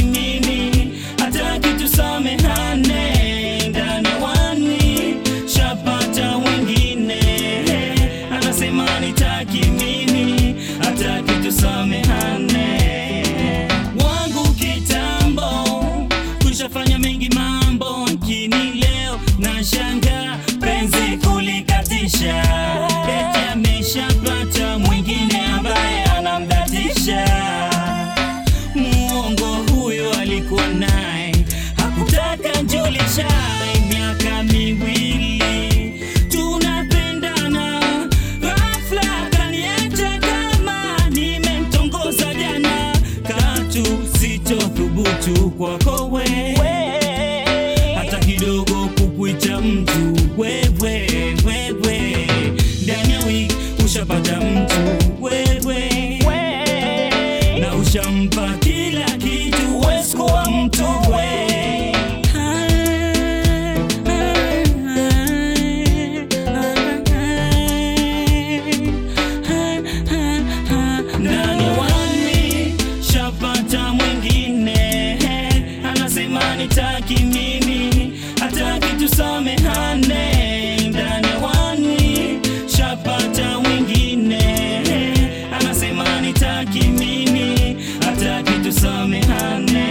nitaki mimi, hataki tusamehane. Ndani ya wani shapata wengine, anasema nitaki mimi, hataki tusamehane. Wangu kitambo kushafanya mengi mambo, lakini leo na shanga penzi kulikatisha, eti ameshapata mwingine ambaye anamdatisha. Muongo huyo alikuwa naye, hakutaka njulisha. Miaka miwili tunapendana, ghafla kaniacha kama nimemtongoza jana. Katu sitothubutu kwako wewe, hata kidogo kukuita mtu wewe, wewe. Ndani ya wiki ushapata mtu wewe, na ushampa kila kitu, huwezi kuwa mtu we. Ndani wani shapata mwingine, anasema nitaki mimi, hataki tusamehane. Ndani wani shapata mwingine, anasema nitaki mimi, hataki tusamehane.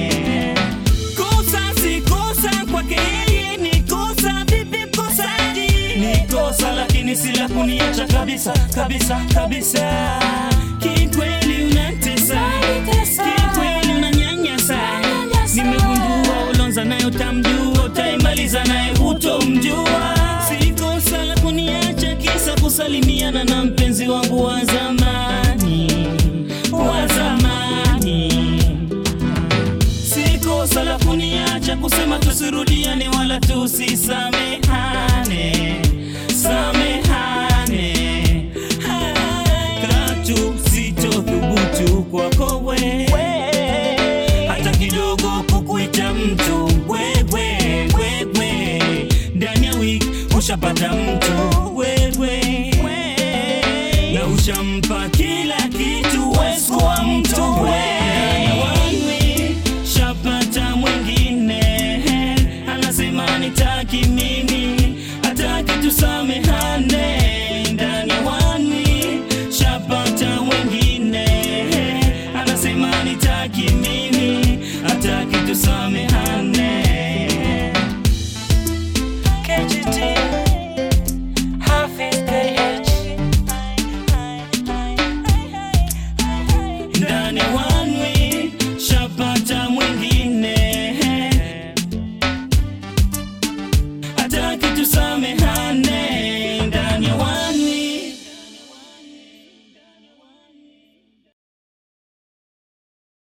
Kosa si kosa kwake yeye ni kosa, vipi mkosaji? Ni kosa lakini si la kuniacha kabisa kabisa kabisa. Kikweli unatesa, kikweli unanyanyasa. Nimegundua ulonza naye utamjua, utaimaliza naye utomjua. Si kosa la kuniacha kisa kusalimiana na mpenzi wangu wa zamani wa zamani si kosa la kuniacha kusema tusirudiane wala tusisamehane samehane katu sitothubutu kwako wewe hata kidogo kukuita mtu wewe wewe ndani ya wiki ushapata mtu wewe na ushampa kila kitu huwezi kuwa mtu wewe shapata mwingine anasema nitaki mimi hataki tusamehane ndani ya wani shapata mwingine anasema nitaki mimi hataki tusamehane